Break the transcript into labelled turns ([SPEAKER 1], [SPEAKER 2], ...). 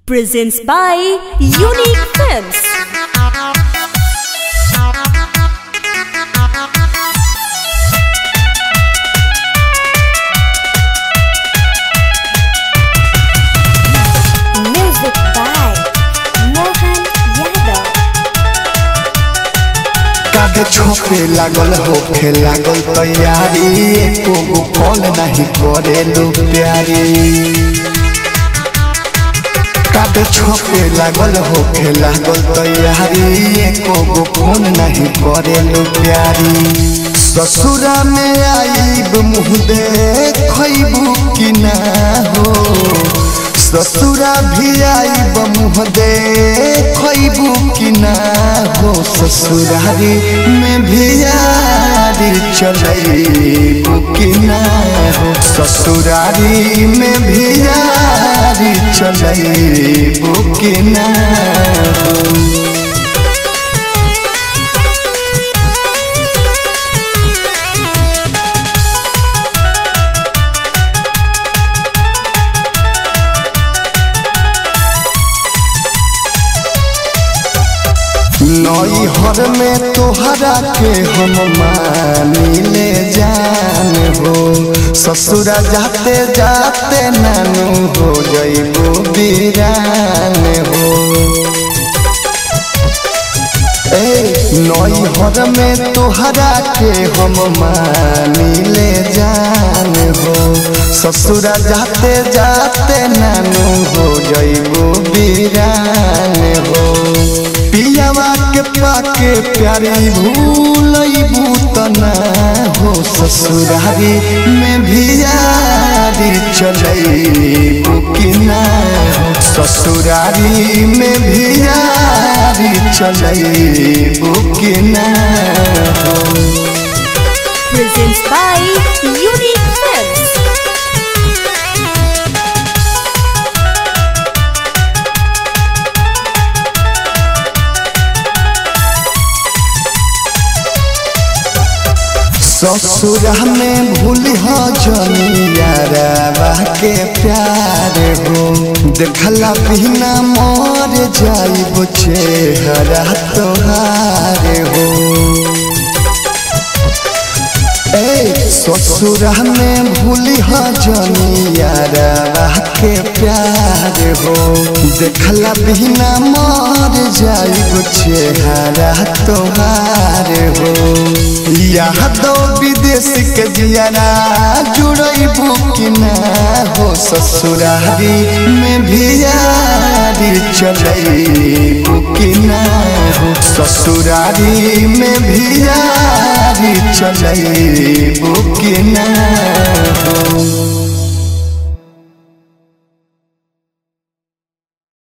[SPEAKER 1] presents by Unique Films. Music by Mohan Yadav.
[SPEAKER 2] कागे छोपे लागल होखे लागल तैयारी एको गो कॉल नहीं करे लो प्यारी कागे छोपे लागल होखे लागल तैयारी एको गो फोन नहीं करे लो प्यारी ससुरा में आईब मुँह देखबू कि ना हो ससुरा भी आईब मुँह देखबू कि ना हो ससुरारी में भी यारी चलैबू कि ना हो ससुरारी में भी यारी चलैबू कि ना हो नई हर में तोहरा के हम मानी ले जान हो ससुरा जाते जाते नानू हो जइबो बीरान हो ए नई हर में तोहरा के हम मानी ले जान हो ससुरा जाते जाते नानू हो जइबो बीरान हो पियावा के पाके प्यारी भूलबू तना हो ससुरारी में भी यारी चलैबू कि ना हो ससुरारी में भी यारी चलैबू कि ना हो
[SPEAKER 1] Presents by Unique Films.
[SPEAKER 2] ससुरा में भूल हो जमियारा के प्यार हो देखला बिना मर जाइब चेहरा तोहार हो ए ससुरा में भूल हो जमियारा के प्यार हो देखला बिना मर जाइब चेहरा तोहार हो यादो विदेश के जियारा जुड़बू कि ना हो ससुरारी में भी यारी चलैबू कि ना हो ससुरारी में भी यारी चलैबू कि ना हो